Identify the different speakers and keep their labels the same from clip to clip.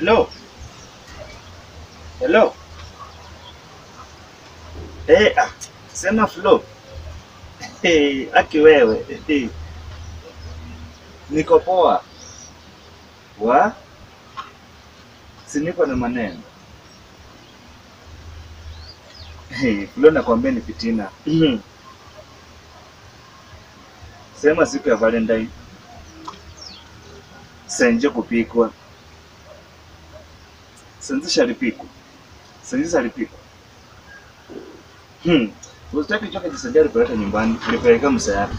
Speaker 1: Hello. Hello. Eh, ah, sema Flo. Eh, aki wewe. Eh, niko poa. Wa? Si niko na maneno. Eh, Flo nakwambia ni fitina. Sema siku ya Valentine. Senje kupikwa. Senzi shalipikwa. Senzi shalipikwa. Hmm. Usitaki choka jisajia alipeleka nyumbani, alipeleka msa yake.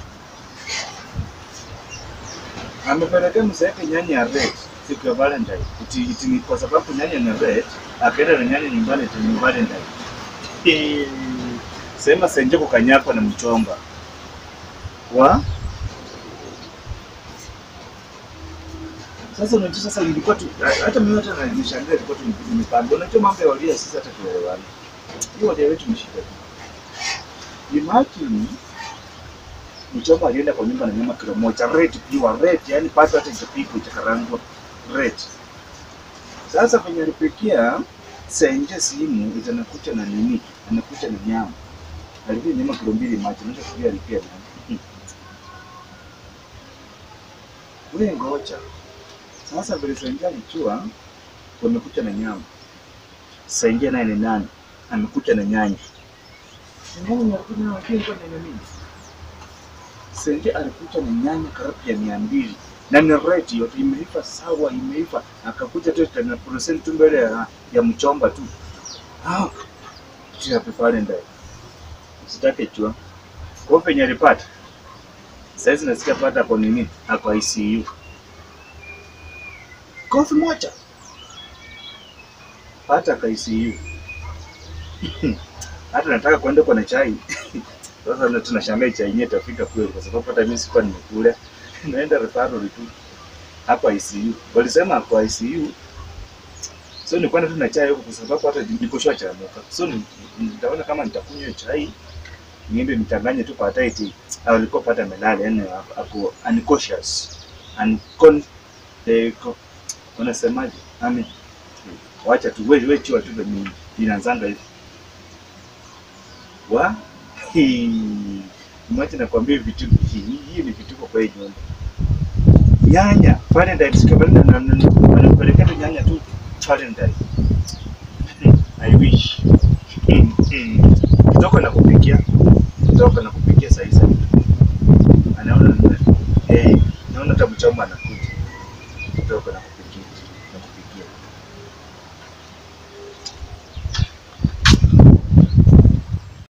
Speaker 1: Amepeleka msa yake nyanya ya red siku ya Valentine. Iti, iti ni kwa sababu nyanya ni red, akaenda na nyanya nyumbani iti ni Valentine. Eh, Sema senje kukanyakwa na mchomba. Wa? Sasa unajua sasa ilikuwa tu hata mimi hata nishangaa ilikuwa tu nimepanga. Unajua mambo ya walia sisi hata tuelewane. Hiyo walia wetu ni shida tu. Imagine mchomba alienda kwa nyumba na nyama kilo moja red pure red, yani pato hata itapikwa itakarangwa red. Sasa kwenye alipikia senje simu itanakucha na nini? Anakucha na nyama. Alipia nyama kilo mbili maji, unaweza kujua alipia nani? Wewe ngoja. Sasa vile Senje alijua wamekucha na nyama. Senje naye ni nani? Amekucha na nyanya. Nyanya ni alikuja na wakili kwa nyanya mingi. Senje alikuja na nyanya karibu ya mia mbili na ni red yote imeiva sawa, imeiva. Akakuja tu tena percent tu mbele ya, ya mchomba tu. Ah, happy Valentine. Usitake chua. Kwa penye alipata. Saizi nasikia pata kwa nini? Ako ICU. Kofi moja. Pata ka ICU. Hata nataka kwenda kwa na chai. Sasa na tunashangaa chai yenyewe itafika kweli kwa sababu hata mimi sikuwa nimekula. Naenda referral tu hapa ICU. Walisema kwa ICU. So ni kwenda tu na chai huko kwa sababu hata niko shwa cha moka. So ni- nitaona kama nitakunywa chai niende nichanganye tu kwa taiti alikuwa pata melale yani ako unconscious uncon eh, ko- unasemaje ami wacha tu wewe wewe chiwa tu mimi inaanzanga hivi wa hii mwache nakwambia vitu hii hii ni vituko kwa hii nyumba nyanya Valentine siku ya Valentine na- na- wanapeleka tu nyanya tu Valentine I wish kitoko na kupikia kitoko na kupikia saa hizi anaona eh naona hata mchomba anakuja kitoko na kupikia